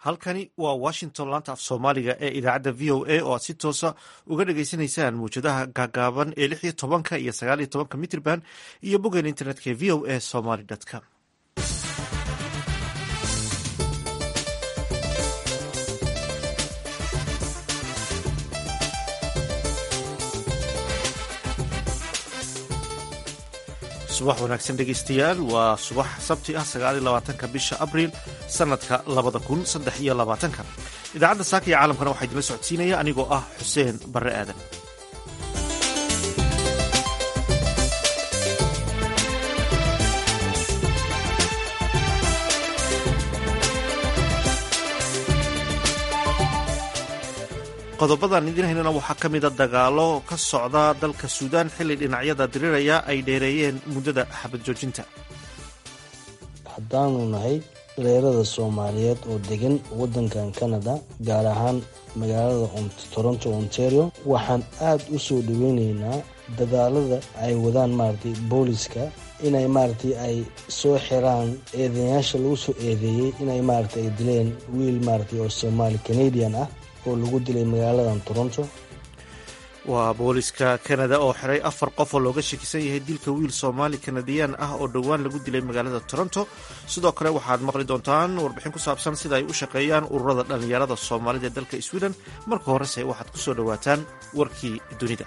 halkani waa washington laanta af soomaaliga ee idaacadda v o a oo aad si toosa uga dhagaysanaysaan mawjadaha gaagaaban ee lix iyo tobanka iyo sagaal iyo tobanka mitrban iyo boggeena internetka ee v o a somaly com subax wanaagsan dhegeystayaal waa subax sabti ah sagaal iyo labaatanka bisha abriil sanadka labada kun saddex iyo labaatanka idaacadda saaka iyo caalamkana waxaa idinla socodsiinaya anigoo ah xuseen barre aadan qodobadan idiin haynana waxaa ka mida dagaalo ka socda dalka suudaan xilli dhinacyada diriraya ay dheereeyeen muddada xabad joojinta haddaanu nahay dhalinyarada soomaaliyeed oo degan waddankan canada gaar ahaan magaalada toronto ontario waxaan aada u soo dhaweyneynaa dadaalada ay wadaan maaragtay booliska inay maaragtay ay soo xiraan eedeyaasha lagu soo eedeeyey inay maaragtay ay dileen wiil maaragtay oo soomaali canadian ah oo lagu dilay magaaladan toronto waa booliska kanada oo xiray afar qof oo looga shakisan yahay dilka wiil soomaali kanadiyaan ah oo dhowaan lagu dilay magaalada toronto sidoo kale waxaad maqli doontaan warbixin ku saabsan sida ay u shaqeeyaan ururada dhallinyarada soomaalida ee dalka sweden marka horese waxaad ku soo dhowaataan warkii dunida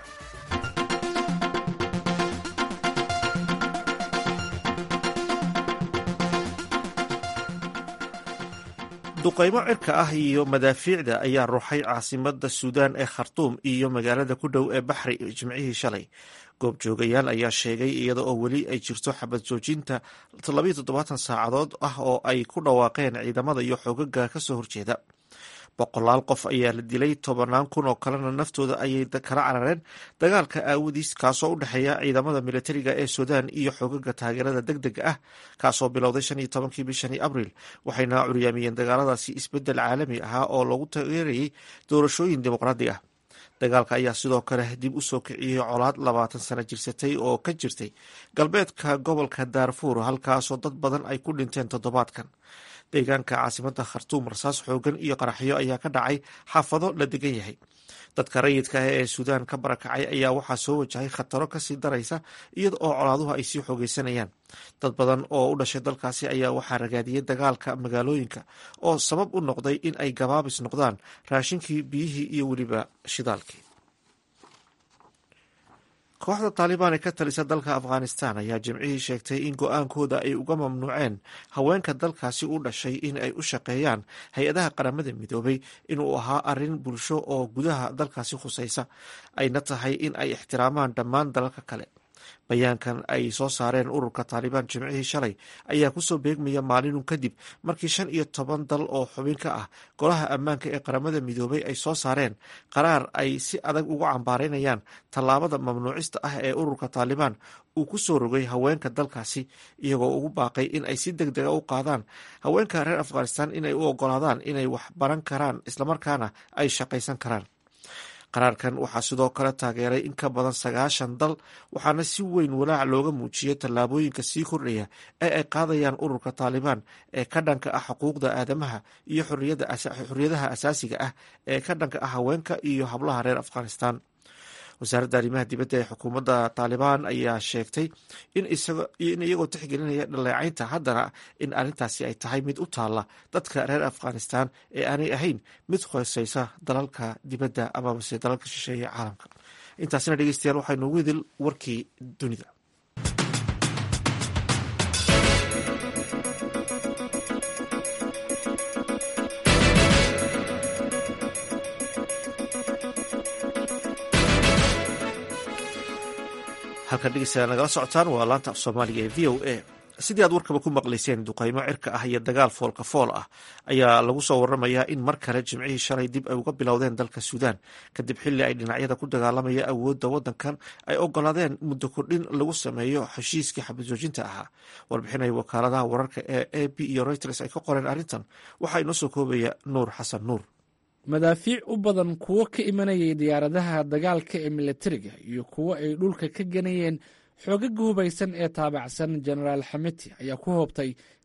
duqaymo cirka ah iyo madaafiicda ayaa ruuxay caasimada suudaan ee khartuum iyo magaalada ku dhow ee baxri jimcihii shalay goobjoogayaal ayaa sheegay iyada oo weli ay jirto xabad joojinta labayo toddobaatan saacadood ah oo ay ku dhawaaqeen ciidamada iyo xoogaga kasoo horjeeda boqolaal qof ayaa la dilay tobannaan kun oo kalena naftooda ayay kala carareen dagaalka aawadiis kaasoo u dhexeeya ciidamada militariga ee suudaan iyo xoogaga taageerada deg dega ah kaasoo bilowday shan iyo tobankii bishani abriil waxayna curyaamiyeen dagaaladaasi isbeddel caalami ahaa oo lagu taageerayay doorashooyin dimuqraadi ah dagaalka ayaa sidoo kale dib u soo kiciyey colaad labaatan sano jirsatay oo ka jirtay galbeedka gobolka daarfuur halkaasoo dad badan ay ku dhinteen toddobaadkan deegaanka caasimada khartuum rasaas xoogan iyo qaraxyo ayaa ka dhacay xaafado la degan yahay dadka rayidka ah ee suudaan ka barakacay ayaa waxaa soo wajahay khataro kasii daraysa iyada oo colaaduhu ay sii xoogeysanayaan dad badan oo u dhashay dalkaasi ayaa waxaa ragaadiyey dagaalka magaalooyinka oo sabab u noqday in ay gabaabis noqdaan raashinkii biyihii iyo weliba shidaalkii kooxda taalibaan ee ka talisa dalka afghanistan ayaa jimcihii sheegtay in go-aankooda ay uga mamnuuceen haweenka dalkaasi u dhashay in ay u shaqeeyaan hay-adaha qaramada midoobay inuu ahaa arrin bulsho oo gudaha dalkaasi khusaysa ayna tahay in ay ixtiraamaan dhammaan dalalka kale bayaankan ay soo saareen ururka taalibaan jimcihii shalay ayaa kusoo beegmaya maalinun kadib markii shan iyo toban dal oo xubin ka ah golaha ammaanka ee qaramada midoobay ay soo saareen qaraar ay si adag uga cambaareynayaan tallaabada mamnuucista ah ee ururka taalibaan uu ku soo rogay haweenka dalkaasi iyagoo ugu baaqay in ay si deg dega u qaadaan haweenka reer afghanistan inay u ogolaadaan inay wax baran karaan islamarkaana ay shaqaysan karaan qaraarkan waxaa sidoo kale taageeray in ka badan sagaashan dal waxaana si weyn walaac looga muujiyey tallaabooyinka sii kordhaya ee ay qaadayaan ururka taalibaan ee ka dhanka ah xuquuqda aadamaha iyo xoriyadaha asaasiga ah ee ka dhanka ah haweenka iyo hablaha reer afghanistan wasaaradda arrimaha dibadda ee xukuumadda taalibaan ayaa sheegtay in iyagoo tixgelinaya dhaleecaynta haddana in arrintaasi ay tahay mid u taalla dadka reer afghanistan ee aanay ahayn mid hooseysa dalalka dibadda amabase dalalka shisheeye caalamka intaasina dhegeystayaal waxaa noogu idil warkii dunida halkan dhegeystayaal nagala socotaan waa laanta af soomaaliga ee v o a sidii aad warkaba ku maqlayseen duqaymo cirka ah iyo dagaal foolka fool ah ayaa lagu soo waramayaa in mar kale jimcihii shalay dib ay uga bilowdeen dalka suudaan kadib xilli ay dhinacyada ku dagaalamaya awoodda waddankan ay ogolaadeen muddo kordhin lagu sameeyo heshiiskii xabadjoojinta ahaa warbixinay wakaaladaha wararka ee a b iyo reuters ay ka qoreen arrintan waxaa inoo soo koobaya nuur xasan nuur madaafiic u badan kuwo ka imanayay diyaaradaha dagaalka ee milatariga iyo kuwo ay dhulka ka ganayeen xoogaga hubaysan ee taabacsan jenaraal xamiti ayaa ku hoobtay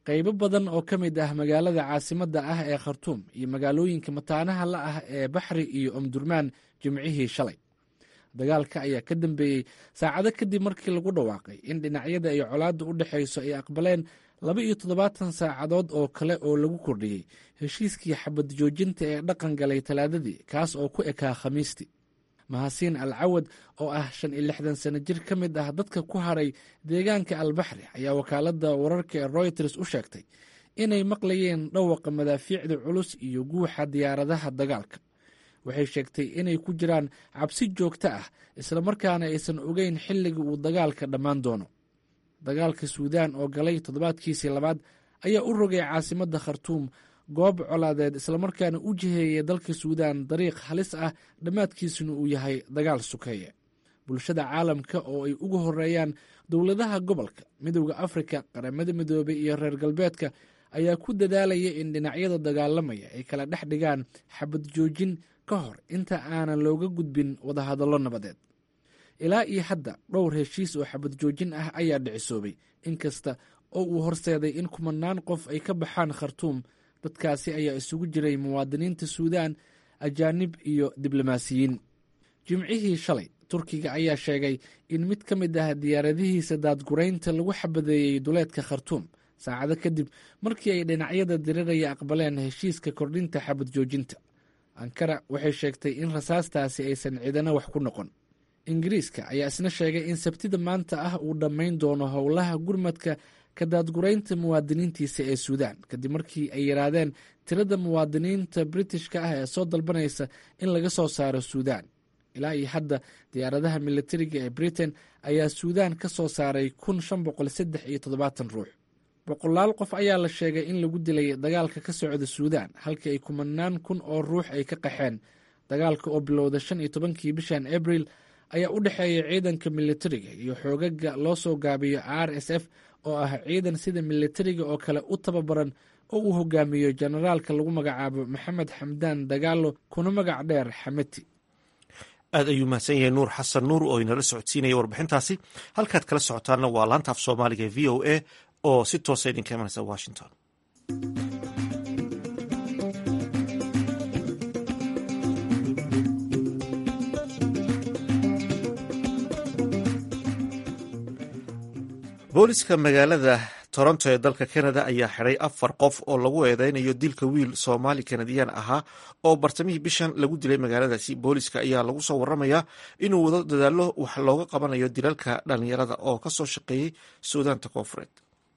qaybo badan oo ka mid ah magaalada caasimadda ah ee khartuum iyo magaalooyinka mataanaha la ah ee baxri iyo omdurmaan jimcihii shalay dagaalka ayaa ka dambeeyey saacado kadib markii lagu dhawaaqay in dhinacyada ay colaadda u dhexayso ay aqbaleen laba iyo toddobaatan saacadood oo kale oo lagu kordhiyey heshiiskii xabad joojinta ee dhaqan galay talaadadii kaas oo ku ekaa khamiistii mahasiin al cawad oo ah shan iyo lixdan sano jir ka mid ah dadka ku haray deegaanka albaxri ayaa wakaaladda wararka ee royters u sheegtay inay maqlayeen dhawaqa madaafiicda culus iyo guuxa diyaaradaha dagaalka waxay sheegtay inay ku jiraan cabsi joogto ah islamarkaana aysan ogeyn xilliga uu dagaalka dhammaan doono dagaalka suudaan oo galay toddobaadkiisii labaad ayaa u rogay caasimadda khartuum goob colaadeed islamarkaana u jiheeyay dalka suudaan dariiq halis ah dhammaadkiisuna uu yahay dagaal sukeeye bulshada caalamka oo ay ugu horeeyaan dowladaha gobolka midowda afrika qaramada midoobay iyo reer galbeedka ayaa ku dadaalaya in dhinacyada dagaalamaya ay kala dhex dhigaan xabad joojin ka hor inta aanan looga gudbin wadahadallo nabadeed ilaa iyo hadda dhowr heshiis oo xabad joojin ah ayaa dhicisoobay inkasta oo uu horseeday in kumanaan qof ay ka baxaan khartuum dadkaasi ayaa isugu jiray muwaadiniinta suudaan ajaanib iyo diblomaasiyiin jimcihii shalay turkiga ayaa sheegay in mid ka mid ah diyaaradihiisa daadguraynta lagu xabadeeyey duleedka khartuum saacado kadib markii ay dhinacyada diriraya aqbaleen heshiiska kordhinta xabad joojinta ankara waxay sheegtay in rasaastaasi aysan cidana wax ku noqon ingiriiska ayaa isna sheegay in sabtida maanta ah uu dhammayn doono howlaha gurmadka ka daadguraynta muwaadiniintiisa ee suudaan kadib markii ay yaraadeen tirada muwaadiniinta britishka ah ee soo dalbanaysa in laga soo saaro suudaan ilaa iyo hadda diyaaradaha militariga ee britain ayaa suudaan ka soo saaray kun shan boqol saddex iyo toddobaatan ruux boqolaal qof ayaa la sheegay in lagu dilay dagaalka ka socda suudaan halkii ay kumanaan kun oo ruux ay ka qaxeen dagaalka oo bilowda shan iyo tobankii bishan abril ayaa u dhexeeya ciidanka militariga iyo xoogaga loo soo gaabiyo r s f oo ah ciidan sida militariga oo kale u tababaran oo uu hogaamiyo jenaraalka lagu magacaabo maxamed xamdaan dagaalo kuna magac dheer xameti aad ayuu mahadsan yahay nuur xasan nuur oo inala socodsiinaya warbixintaasi halkaad kala socotaanna waa laanta af soomaaliga ee v o a oo si toosa idinka imanaysa washington booliska magaalada toronto ee dalka canada ayaa xiday afar qof oo lagu eedeynayo dilka wiil soomaali kanadiyaan ahaa oo bartamihii bishan lagu dilay magaaladaasi booliska ayaa lagu soo waramayaa inuu wado dadaalo wax looga qabanayo dilalka dhalinyarada oo kasoo shaqeeyey suudaanta koonfureed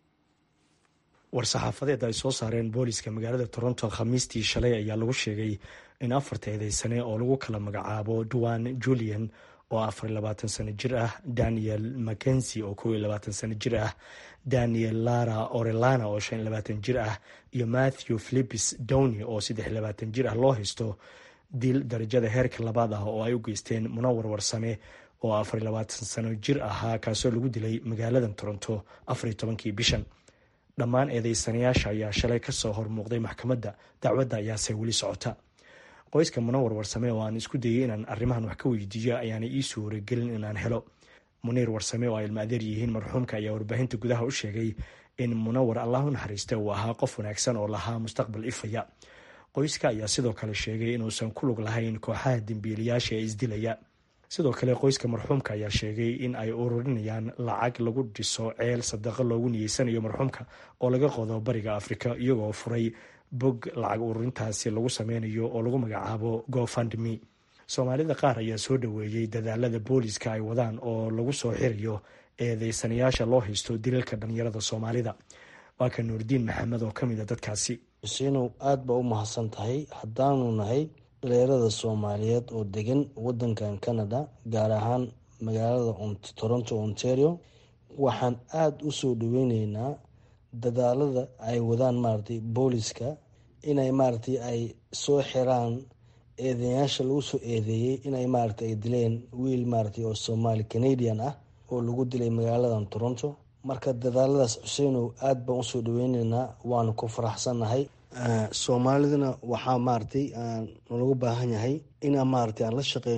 war-saxaafadeed ay soo saareen booliska magaalada toronto khamiistii shalay ayaa lagu sheegay in afarta eedeysane oo lagu kala magacaabo duan julian oo afar iyo labaatan sano jir ah daniel mackenzi oo kow iyo labaatan sano jir ah daniel lara orelana oo shan iyo labaatan jir ah iyo matthew philipis downy oo saddex iyo labaatan jir ah loo haysto dil darajada heerka labaad ah oo ay u geysteen munawar warsame oo afar iyo labaatan sano jir ahaa kaasoo lagu dilay magaalada toronto afar iyo tobankii bishan dhammaan eedeysanayaasha ayaa shalay kasoo hormuuqday maxkamadda dacwadda ayaase weli socota qoyska munawar warsame oo aan isku dayay inaan arrimahan wax ka weydiiyo ayaana ii suuragelin inaan helo muniir warsame oo ay ilma adeer yihiin marxuumka ayaa warbaahinta gudaha u sheegay in munawar allah u naxariista uu ahaa qof wanaagsan oo lahaa mustaqbal ifaya qoyska ayaa sidoo kale sheegay inuusan ku lug lahayn kooxaha dembiilayaasha ee isdilaya sidoo kale qoyska marxuumka ayaa sheegay in ay ururinayaan lacag lagu dhiso ceel sadaqo loogu niyeysanayo marxuumka oo laga qodo bariga afrika iyagoo furay bog lacag ururintaasi lagu sameynayo oo lagu magacaabo gofandme soomaalida qaar ayaa soo dhoweeyey dadaalada booliska ay wadaan oo lagu soo xirayo eedeysanayaasha loo haysto dilalka dhalinyarada soomaalida waa ka nuurdiin maxamed oo kamid a dadkaasi xuseynow aada baa u mahadsan tahay haddaanu nahay dhalinyarada soomaaliyeed oo degan wadankan canada gaar ahaan magaalada toronto ontario waxaan aada u soo dhaweyneynaa dadaalada ay wadaan maaragtay booliska inay maaragtay ay soo xiraan eedeyaasha lagu soo eedeeyey inay maaragtay ay dileen wiil maaragtay oo soomaali canadian ah oo lagu dilay magaaladan toronto marka dadaaladaas xuseenow aada baan usoo dhaweyneynaa waanu ku faraxsannahay soomaalidana waxaa maaragtay nalagu baahan yahay inaan maaragtay aan la shaqeyno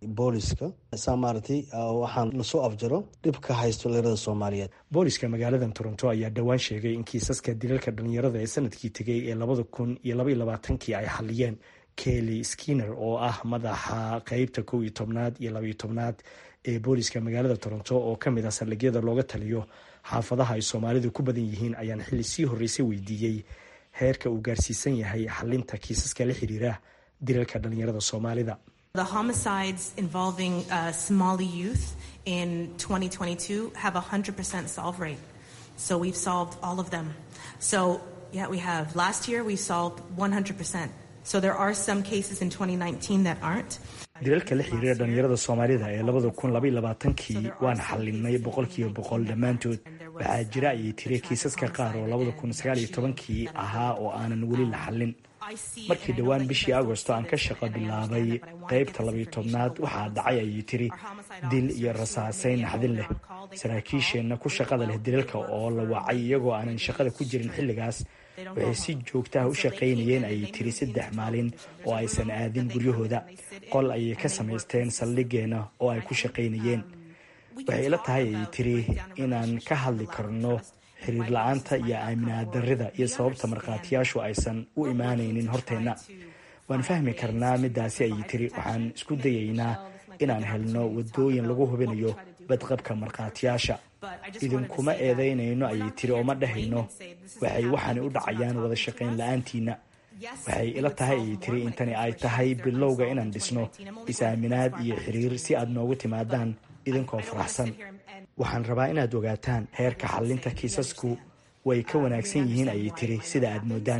booliska saa maaragtay waxaan lasoo afjaro dhibka haysto dhalinyarada soomaaliyeed booliska magaaladan toronto ayaa dhowaan sheegay in kiisaska dilalka dhalinyarada ee sanadkii tegay ee labada kun iyo labaiyo labaatankii ay xaliyeen kelly skinner oo ah madaxa qeybta kow iyo tobnaad iyo labaiyo tobnaad ee booliska magaalada toronto oo kamid ah saldhigyada looga taliyo xaafadaha ay soomaalidu ku badan yihiin ayaan xilli sii horreysay weydiiyey heerka uu gaarsiisan yahay xalinta kiisaska la xiriira dilalka dhalinyarada soomaalida The homicides involving uh, Somali youth in 2022 have a 100% solve rate. So we've solved all of them. So, yeah, we have. Last year we solved 100%. So there are some cases in 2019 that aren't. dilalka la xiriira dhalinyarada soomaalida ee labada kun labaiy labaatankii waan xalinay boqolkiiba boqol dhammaantood waxaa jira ayay tiri kiisaska qaar oo labada kun sagaaliyo tobankii ahaa oo aanan weli la xallin markii dhowaan bishii agosto aan ka shaqo bilaabay qeybta labayo tobnaad waxaa dhacay ayay tiri dil iyo rasaaseyn naxdin leh saraakiisheenna ku shaqada leh dilalka oo la wacay iyagoo aanan shaqada ku jirin xilligaas waxay si joogtaha u shaqaynayeen ayay tiri saddex maalin oo aysan aadin guryahooda qol ayay ka samaysteen saldhigeenna oo ay ku shaqaynayeen waxay ila tahay ayay tiri inaan ka hadli karno xiriir la-aanta iyo aaminaad darrida iyo sababta markhaatiyaashu aysan u imaanaynin horteenna waan fahmi karnaa midaasi ayay tiri waxaan isku dayaynaa inaan helno wadooyin lagu hubinayo badqabka markhaatiyaasha idinkuma eedaynayno ayay tiri oo ma dhahayno waxay waxaanay u dhacayaan wada shaqayn la-aantiina waxay ila tahay ayay tiri intani ay tahay bilowga inaan dhisno is-aaminaad iyo xiriir si aad noogu timaadaan idinkoo faraxsan waxaan rabaa inaad ogaataan heerka xalinta kiisasku way ka wanaagsan yihiin ayay tiri sida aad moodaan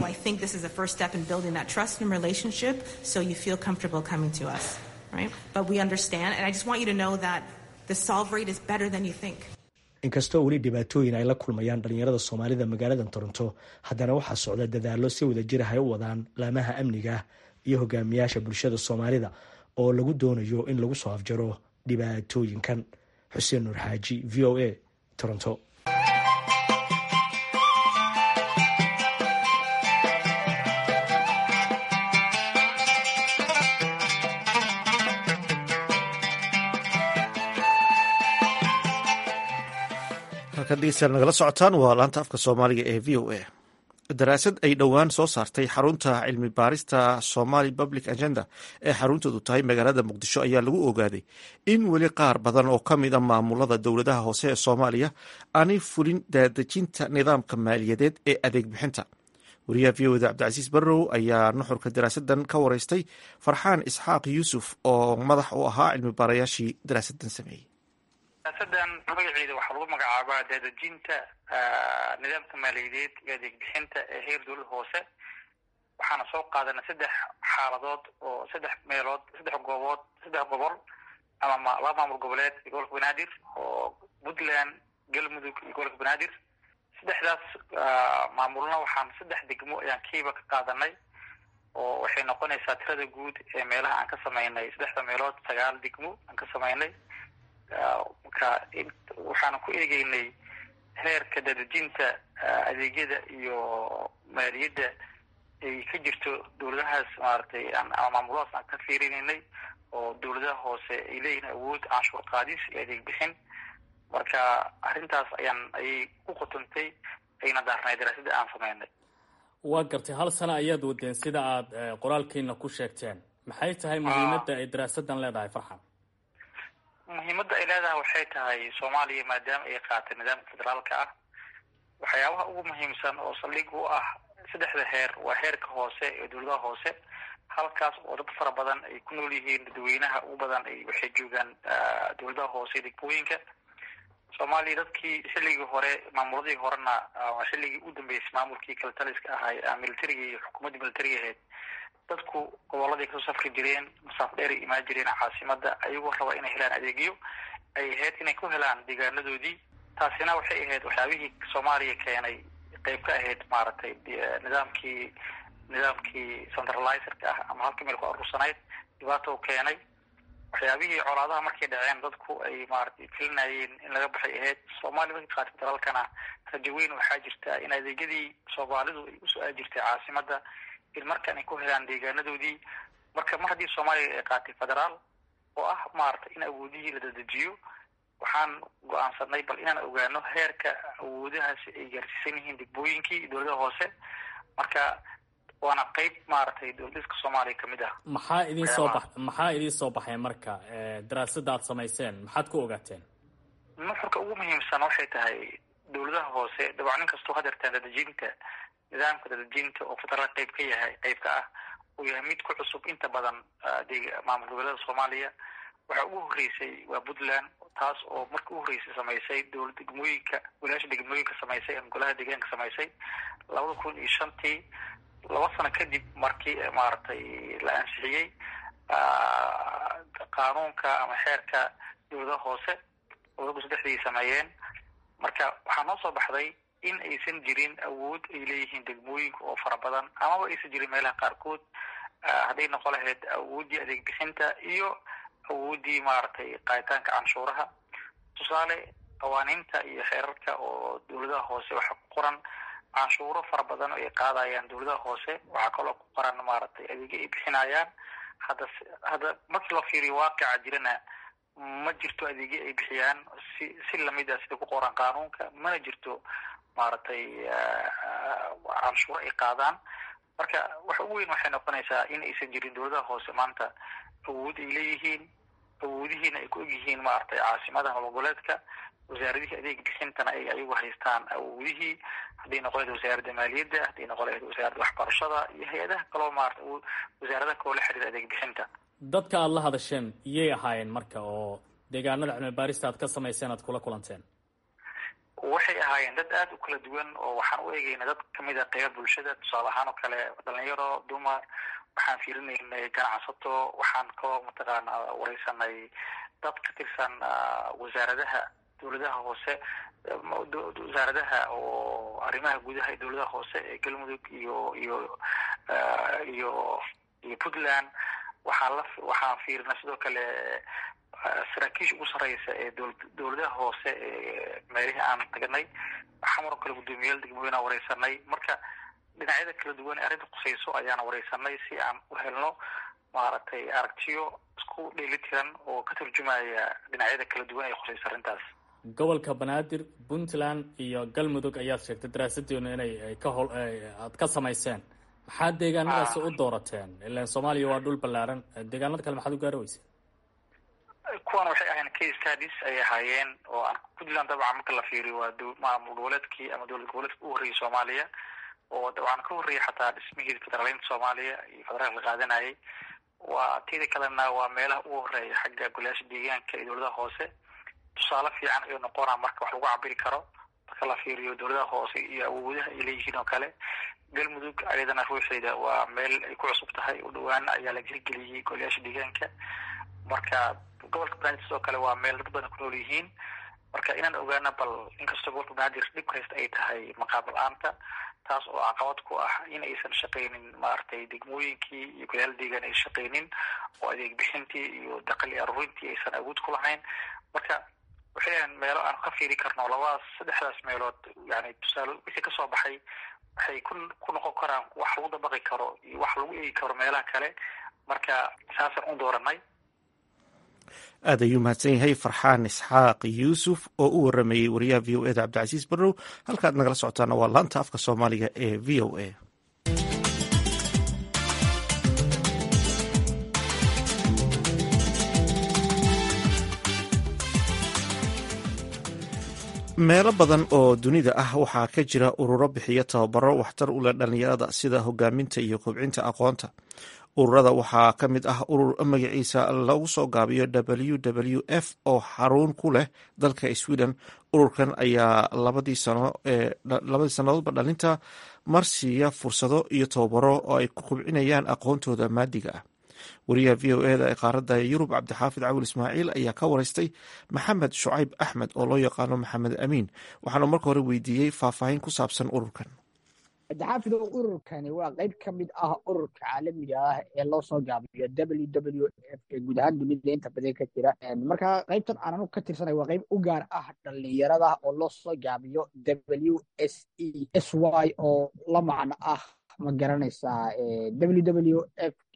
inkastoo weli dhibaatooyin ay la kulmayaan dhalinyarada soomaalida magaalada toronto haddana waxaa socda dadaalo si wada jir hay u wadaan laamaha amniga iyo hogaamiyaasha bulshada soomaalida oo lagu doonayo in lagu soo afjaro dhibaatooyinkan xuseen nuur xaaji v o a toronto halkan dhegeystayaal nagala socotaan waa laanta afka soomaaliga ee v o a daraasad ay dhowaan soo saartay xarunta cilmi baarista somali public agenda ee xaruntoodu tahay magaalada muqdisho ayaa lagu ogaaday in weli qaar badan oo ka mid a maamulada dowladaha hoose ee soomaaliya aanay fulin daadejinta nidaamka maaliyadeed ee adeeg bixinta wariyaha v oda cabdicasiis barrow ayaa nuxurka daraasadan ka wareystay farxaan isxaaq yuusuf oo madax u ahaa cilmi baarayaashii daraasadan sameeyey daraasadan magaceeda waxaa lagu magacaabaa daadejinta nidaamka maaliyadeed iyo adeeg bixinta ee heer dowlada hoose waxaana soo qaadana saddex xaaladood oo saddex meelood saddex goobood saddex gobol ama laba maamul goboleed iyo gobolka banaadir oo puntland galmudug iyo gobolka banaadir saddexdaas maamulna waxaan saddex degmo ayaan kiiba ka qaadanay oo waxay noqonaysaa tirada guud ee meelaha aan ka samaynay saddexda meelood sagaal degmo aan ka samaynay marka waxaan ku eegeynay heerka dadejinta adeegyada iyo maaliyadda ay ka jirto dowladahaas maaragtay ama maamuladaas aan ka fiirinaynay oo dowladaha hoose ay leeyihiin awood canshuur qaadis iyo adeeg bixin marka arrintaas ayaan ayay ku qotontay ayna daarnay daraasadda aan sameynay waa gartay hal sano ayaad wadeen sida aad qoraalkiina ku sheegteen maxay tahay muhiimadda ay daraasadan leedahay farxan muhiimadda ay leedahay waxay tahay soomaaliya maadaama ay qaatay nidaamka federaalka ah waxyaabaha ugu muhiimsan oo saldhig u ah saddexda heer waa heerka hoose ee dowladaha hoose halkaas oo dad fara badan ay ku nool yihiin dadweynaha ugu badan ay waxay joogaan dowladaha hoose degmooyinka soomaaliya dadkii xilligii hore maamuladii horena xilligii u dambeysay maamulkii kala taliska ahaa militariga iyo xukuumadda militariga ahayd dadku gobolladay kasoo safri jireen masaaf dheer ay imaan jireen caasimada ayagoo raba inay helaan adeegyo ay ahayd inay ku helaan deegaanadoodii taasina waxay ahayd waxyaabihii soomaaliya keenay qeyb ka ahayd maaragtay nidaamkii nidaamkii centralizerka ah ama halka meel ku aruursanayd dhibaato keenay waxyaabihii colaadaha markay dhaceen dadku ay maaragtay filinayeen in laga baxay ahayd soomaaliya markii qaatay federaalkana rajo weyn waxaa jirta in adeegyadii soomaalidu ay usoo aadi jirtay caasimada in markan ay ku helaan deegaanadoodii marka mar haddii soomaaliya ay qaatay federaal oo ah maaragtay in awoodihii la dadejiyo waxaan go-aansanay bal inaan ogaano heerka awoodahaasi ay gaarsiisan yihiin degmooyinkii iyo dowladaha hoose marka waana qeyb maaragtay dowladiska soomaaliya kamid ah maxaa idin soo ba maxaa idiin soo baxay marka daraasadda aad samayseen maxaad ku ogaateen nuxurka ugu muhiimsan waxay tahay dowladaha hoose dabcan nin kastoo hadeertaan dadejinta nidaamka dadejinta oo federaal qeyb ka yahay qeyb ka ah uu yahay mid ku cusub inta badan maamul goboleeda soomaaliya waxaa ugu horreysay waa puntland taas oo marka u horreysay samaysay dowla degmooyinka golayaasha degmooyinka samaysay ama golaha deegaanka samaysay labada kun iyo shantii laba sano kadib markii maaragtay la ansixiyey qaanuunka ama xeerka dowladaha hoose labada saddexdii sameeyeen marka waxaa noo soo baxday in aysan jirin awood ay leeyihiin degmooyinka oo fara badan amaba aysan jirin meelaha qaarkood hadday noqon lahayd awooddii adeeg bixinta iyo awooddii maaragtay qaaditaanka canshuuraha tusaale qawaaniinta iyo xeerarka oo dowladaha hoose waxaa ku qoran canshuuro fara badan oo ay qaadayaan dowladaha hoose waxaa kaloo ku qoran maaragtay adeegyo ay bixinayaan hadda hadda markii loo fiiriyo waaqica jirana ma jirto adeegyo ay bixiyaan si si lamid ah sida ku qoran qaanuunka mana jirto maaragtay canshuuro ay qaadaan marka waxa ugu weyn waxay noqonaysaa in aysan jirin dowladaha hoose maanta awood ay leeyihiin awoodihiina ay ku egyihiin maaragtay caasimadaha magoboleedka wasaaradihii adeeg bixintana ay ayagu haystaan awoodihii hadday noqon lahayd wasaaradda maaliyadda hadday noqon lahayd wasaaradda waxbarashada iyo hay-adaha kaloo maarata wasaaradaha kaloo la xiriira adeeg bixinta dadka aada la hadasheen iyay ahaayeen marka oo deegaanada cilmi baarista aad ka samayseen aad kula kulanteen waxay ahaayeen dad aada u kala duwan oo waxaan u eegayna dad kamid a qeyba bulshada tusaale ahaan oo kale dhalinyaro dumar waxaan fiirinaynay ganacsato waxaan kaloo mataqaana wareysanay dad ka tirsan wasaaradaha dowladaha hoose wasaaradaha oo arrimaha gudaha ee dowladaha hoose ee galmudug iyo iyo iyo iyo puntland waxaan la waxaan fiirinay sidoo kale saraakiisha ugu sareysa ee dowladaha hoose ee meelihii aan tagnay xamaroo kale guddoomiyaal degmooyinaan wareysanay marka dhinacyada kala duwan ee arrinta khuseyso ayaana wareysanay si aan u helno maaragtay aragtiyo isku dheeli tiran oo ka turjumaya dhinacyada kala duwan ee khuseyso arrintaas gobolka banaadir puntland iyo galmudug ayaad sheegtay daraasadeenu inay ka hol aad ka samayseen maxaa deegaanadaasi u doorateen ilan soomaaliya waa dhul ballaaran deegaanada kale maxaad u gaari weyseen kuwan waxay ahayn case studies ay ahaayeen oo aan puntland dabcan marka la fiiriyo waa maamul goboleedkii ama dowlad goboleedka u horreeyay soomaaliya oo dabcan ka horreeyay xataa dhismihii federaaleynta soomaaliya iyo federaalka la qaadanayay waa tida kalena waa meelaha ugu horeeya xagga golayaasha deegaanka iyo dowladaha hoose tusaale fiican ayuu noqonaa marka wax lagu cabiri karo marka la fiiriyo dowladaha hoose iyo awoodaha ay leeyihiin oo kale galmudug ayadana ruuxeeda waa meel ay ku cusub tahay u dhawaan ayaa la hirgeliyey golayaasha deegaanka marka gobolka banaadir sidoo kale waa meel dad badan ku nool yihiin marka inaan ogaano bal inkastoo gobolka banaadir dhib haysta ay tahay maqaab la-aanta taas oo caqabad ku ah in aysan shaqaynin maaragtay degmooyinkii iyo golayaal deegaan ay shaqaynin oo adeeg bixintii iyo daqli aruurintii aysan awood ku lahayn marka waxay ahan meelo aan ka fiiri karno labadaas saddexdaas meelood yani tusaale wixii kasoo baxay waxay ku ku noqon karaan wax lagu dabaqi karo iyo wax lagu eegi karo meelaha kale marka saasaan u dooranay aad ayuu mahadsan yahay farxaan isxaaq yuusuf oo u waramayey wariyaha v o eda cabdicasiis barrow halkaad nagala socotaana waa laanta afka soomaaliga ee v o a meelo badan oo dunida ah waxaa ka jira ururo bixiya tababaro waxtar u leh dhallinyarada sida hogaaminta iyo kobcinta aqoonta ururada waxaa ka mid ah urur magaciisa lagu soo gaabiyo w w f oo xarun ku leh dalka sweden ururkan ayaa labadii sannadoodba dhalinta marsiiya fursado iyo tababaro oo ay ku kobcinayaan aqoontooda maadiga ah wariyaha v o eda ee qaaradda yurub cabdixaafid cawil ismaaciil ayaa ka wareystay maxamed shucayb axmed oo loo yaqaano maxamed amiin waxaanu marka hore weydiiyey faahfaahin ku saabsan ururkan cabdixaafidow ururkani waa qayb ka mid ah ururka caalamiga ah ee loo soo gaabiyo w w f ee guud ahaan dunida inta badan ka jira marka qaybtan aan anu ka tirsanay waa qayb u gaar ah dhalinyarada oo loo soo gaabiyo w s e s y oo la macno ah ma garanaysaa w w f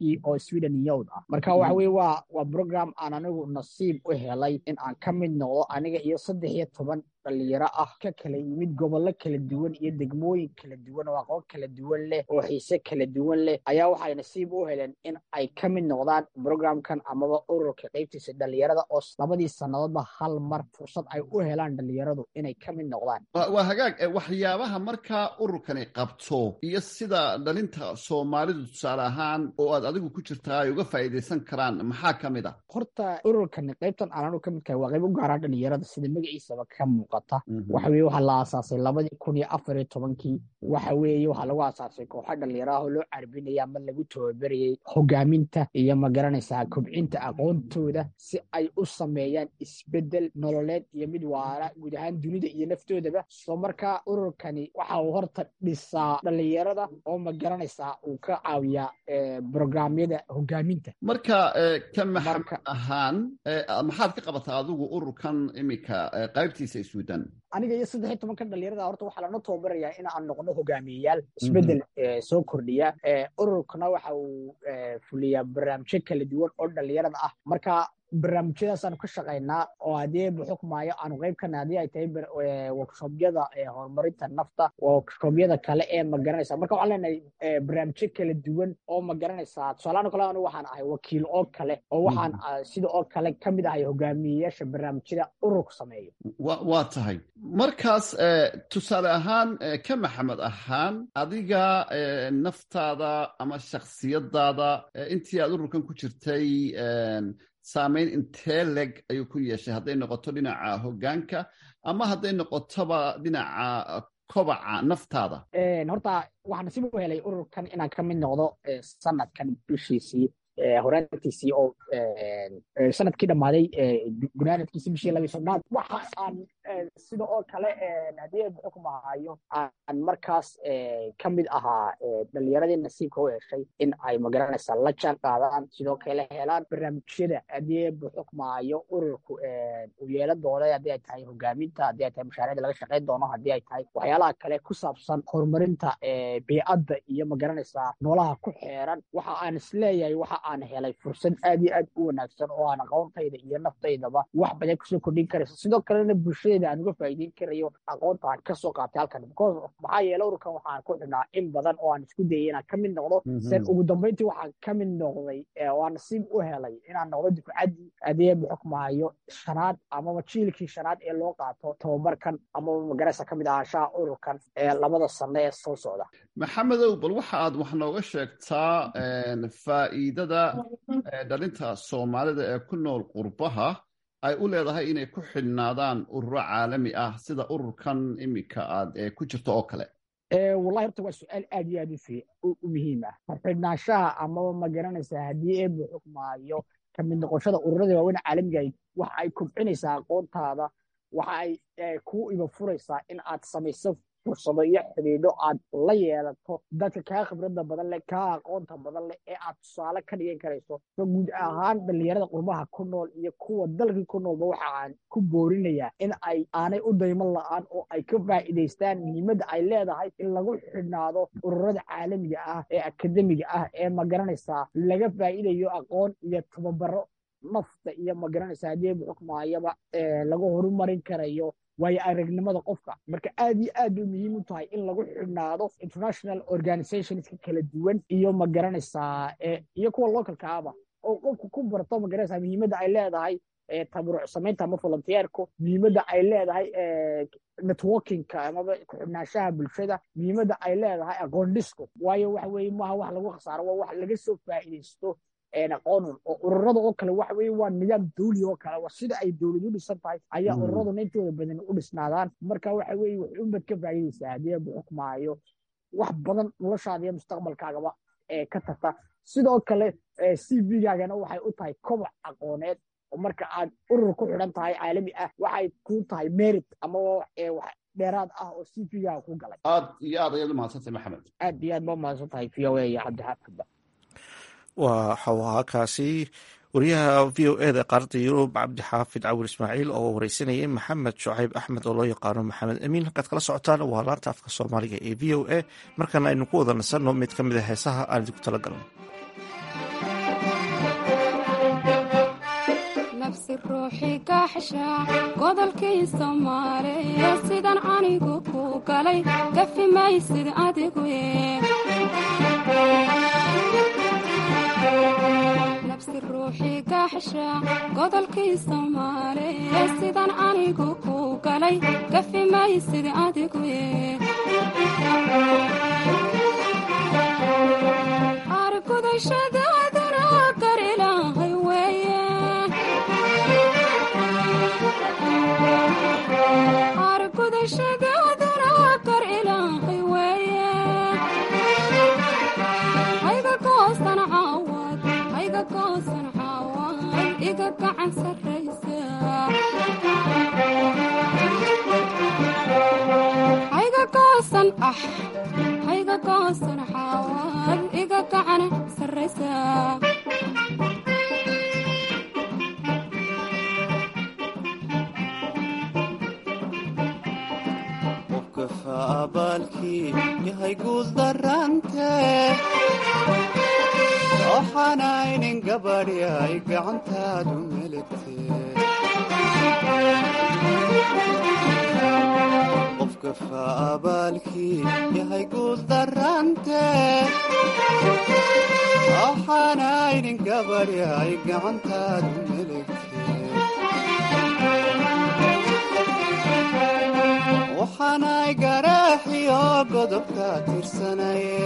kii oo sweden yowd ah marka waxa weye waa waa program aan anigu nasiib u helay in aan ka mid noqdo aniga iyo saddex iyo toban dhalinyaro ah ka kala yimid gobollo kala duwan iyo degmooyin kala duwan oo aqoon kala duwan leh oo xiise kala duwan leh ayaa waxay nasiib u heleen in ay ka mid noqdaan programkan amaba ururka qaybtiisa dhalinyarada oo labadii sannadoodba hal mar fursad ay u helaan dhalinyaradu inay ka mid noqdaan waa hagaag waxyaabaha markaa ururkani qabto iyo sida dhalinta soomaalidu tusaale ahaan oo aad adigu ku jirtaa ay uga faa'iidaysan karaan maxaa ka mid ah horta ururkani qaybtan aan anu ka mid kahay waa qayb u gaaraan dhalinyarada sida magaciisaba ka muuqata waxa weye waxaa la aasaasay labadii kun iyo afar iyo tobankii waxa weeye waxaa lagu aasaasay kooxa dhalinyaraha oo loo carbinaya ama lagu tababarayay hogaaminta iyo magaranaysaa kobcinta aqoontooda si ay u sameeyaan isbedel nololeed iyo mid waara guud ahaan dunida iyo naftoodaba soo markaa ururkani waxa uu horta dhisaa dhalinyarada oo magaranaysaa uu ka caawiyaa brograamyada hogaaminta marka ka maxamed ahaan maxaad ka qabataa adigu ururkan iminka qaybtiisa sweden aniga iyo saddex iyo tobanka dhalinyarada horta waxaa lana tababarayaa in aan noqno hogaamiyeyaal isbedel soo kordhiya ururkana waxa uu fuliyaa barnaamijyo kala duwan oo dhalinyarada ah marka barnaamijyadaasaan ka shaqaynaa oo haddii buxukmaayo aanu qayb kana haddii ay tahay workshobyada horumarinta nafta workshobyada kale ee magaranaysa marka waxaan leenahay barnaamijyo kala duwan oo magaranaysaa tusaalahaan kale anu waxaan ahay wakiil oo kale oo waxaan sida oo kale ka mid ahay hogaamiyeyaasha barnaamijyada ururku sameeyo waa tahay markaas tusaale ahaan ka maxamed ahaan adiga naftaada ama shaksiyadaada intii aad ururkan ku jirtay saamayn intee leg ayuu ku yeeshay hadday noqoto dhinaca hoggaanka ama hadday noqotoba dhinaca kobaca naftaada horta waxaa nasiib u helay ururkan inaan ka mid noqdo sanadkan bishiisii horaantiisii oo sanadkii dhammaaday gunaanadkiisii bishii labii sodnaad waxa aan sida oo kale haddii xukm ahaayo aan markaas ka mid ahaa dhalinyaradii nasiibka u heshay in ay magaranaysaa la jaan qaadaan sidoo kale helaan barnaamijyada haddii xukmaayo ururku uu yeelan doono haddii ay tahay hogaaminta haddii ay tahay mashaariicda laga shaqayn doono haddii ay tahay waxyaalaha kale ku saabsan horumarinta biicadda iyo magaranaysaa noolaha ku xeeran waxa aan isleeyahay waxa aan helay fursad aad iyo aad u wanaagsan oo aan aqoontayda iyo naftaydaba wax badan kusoo kordhin karayso sidoo kalena bulshadeeda aan uga faa'iideyn karayo aqoonta aan kasoo qaatay halkan because maxaa yeele ururkan waxaan ku xidhnaa in badan oo aan isku dayay inaan ka mid noqdo sen ugu dambeyntii waxaan ka mid noqday oo aan nasiib u helay inaan noqdo dufcaddii adeeb xukmaayo shanaad amaba jiilkii shanaad ee loo qaato tababarkan amaba magaraysa ka mid ahaanshaha ururkan ee labada sano ee soo socda maxamedow bal waxa aad wax nooga sheegtaa faa'iidada dhalinta soomaalida ee ku nool qurbaha ay u leedahay inay ku xidhnaadaan ururo caalami ah sida ururkan iminka aad ku jirto oo kale wallahi horta waa su-aal aad iyo aad u muhiim ah xidhnaanshaha amaba ma garanaysaa haddii eebu xukmaayo ka mid noqoshada ururada waaweyn caalamiga waxa ay kobcinaysaa aqoontaada waxa ay kuu iba furaysaa in aad samayso fursado iyo xidhiidho aad la yeelato dadka kaa khibradda badan leh kaa aqoonta badan leh ee aad tusaale ka dhigan karayso so guud ahaan dhalinyarada qurbaha ku nool iyo kuwa dalkii ku noolba waxa aan ku boorinayaa in ay aanay u dayman la'aan oo ay ka faa'iidaystaan muhiimadda ay leedahay in lagu xidhnaado ururada caalamiga ah ee akademiga ah ee magaranaysaa laga faa'iidayo aqoon iyo tababaro nafta iyo magaranaysaa haddii xukmaayaba lagu horumarin karayo waayo aragnimada qofka marka aad iyo aad bay muhiim u tahay in lagu xidhnaado international organizationska kala duwan iyo magaranaysaa iyo kuwa localka aba oo qofku ku barto magaranaysaa muhiimadda ay leedahay tabaruc samaynta ama volunteerku muhiimadda ay leedahay networkingka amaba ku-xidhnaanshaha bulshada muhiimadda ay leedahay aqoon dhisku waayo waxa weeye maaha wax lagu khasaaro waa wax laga soo faa'iidaysto aqoonun oo ururada oo kale waxa weye waa nidaam dawli oo kale waa sida ay dowlad u dhisan tahay ayaa ururaduna intooda badan u dhisnaadaan marka waxa weye wax unbad ka faa'iidaysaa haddii abu xukmaayo wax badan noloshaada iyo mustaqbalkaagaba ee ka tagta sidoo kale c v-gaagana waxay u tahay koboc aqooneed oo marka aad urur ku xidhan tahay caalami ah waxay ku tahay merit ama wax dheeraad ah oo c v-gaaga ku galay aad iyo aad ayaad u mahadsantahay maxamed aad iyo aad ba umahadsan tahay v o a iyo cabdixaafidba waxau ahaa kaasi wariyaha v o eda qaaradda yurub cabdixaafid cawil ismaaciil oo wareysanayay maxamed shucayb axmed oo loo yaqaano maxamed amiin halkaad kala socotaan waa laanta afka soomaaliga ee v o a markaana aynu ku wada nasanno mid ka mid a heesaha aan idinku tala galno nafsi ruuxii gaaxsha godolkii soomaaliya sidan anigu ku galay gafi maysid adigu nafsi ruuxii gaaxsha godolkii soomaaliya sidan anigu ku galay gafi maysid adigu argudashadaaduna gar ilaahay weeye argudashadaaduna gar ilaahay weeye hayga goosan caawad hayga goosan caawad iga gacan sarraysa hayga goosan ah hayga goosan caawad iga gacan sarraysa qofkafa abaalkii yahay guul darante waxaanaynin gabadhi ay gacantaadu meligte qofkafa abaalkii yahay guul darante waxaanaynin gabadhi ay gacantaadu meligte waxaanay garaaxiyo godobka tirsanaye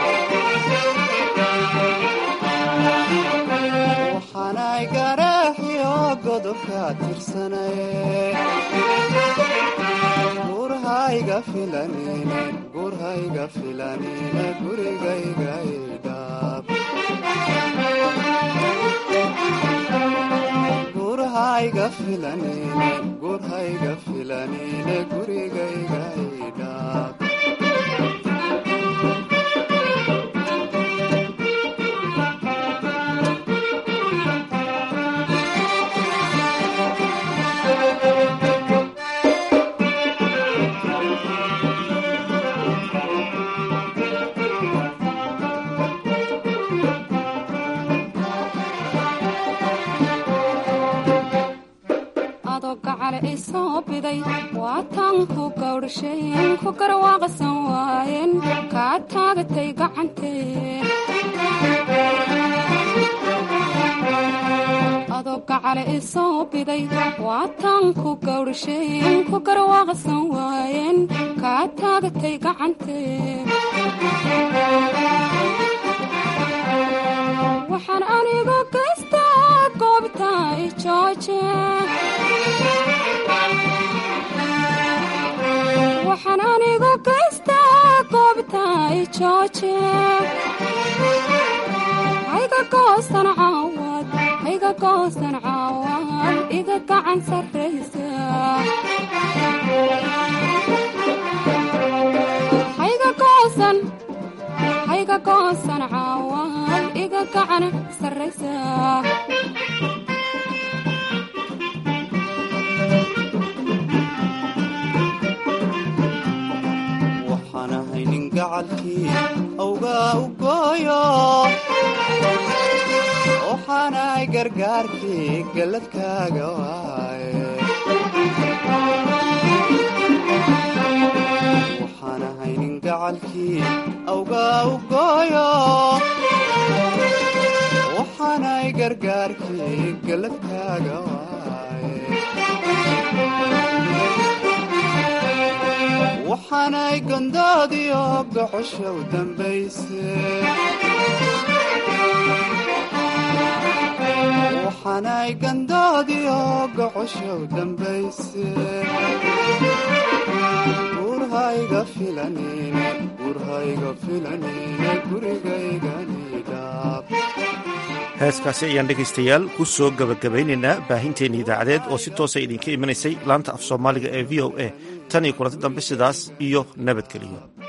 waxaanay garaaxiyo godobka tirsanaye gurhayga filanine gurhayga filanine gurigayga idhaab gurhayga filanine gurhayga filanine gurigayga idhaab adoo gacale i soo biday waataan ku gawdhashayn ku garwaaqsan waayeen kaa taagatay gacantee adoo gacale i soo biday waataan ku gawdhashayn ku garwaaqsan waayeen kaa taagatay gacantee waxaan anigu gaystaa goobta i jooje waxaan anigu gaystaa goobta i jooje hayga goosan caawad hayga goosan caawad iga gacan sarraysa hayga goosan hayga goosan caawad iga gacan sarraysa waxaan ahay nin gacalkii awgaa u gooyo waxaanay gargaarkii galladkaaga waaye waxaan ahay nin gacalkii awgaa u gooyo waxaanay gargaarkii galladkaaga waaye waxaanay gondoodiyo gocosha u dambayse waxaanay gandoodiyo gocosha u dambayse gurhayga filanine gurhayga filanine gurigaygani heeskaasi ayaan dhegaystayaal ku soo gebagabaynaynaa baahinteenna idaacadeed oo si toosa idinka imanaysay laanta af soomaaliga ee v o a tan iyo kulanti dambe sidaas iyo nabadgeliyo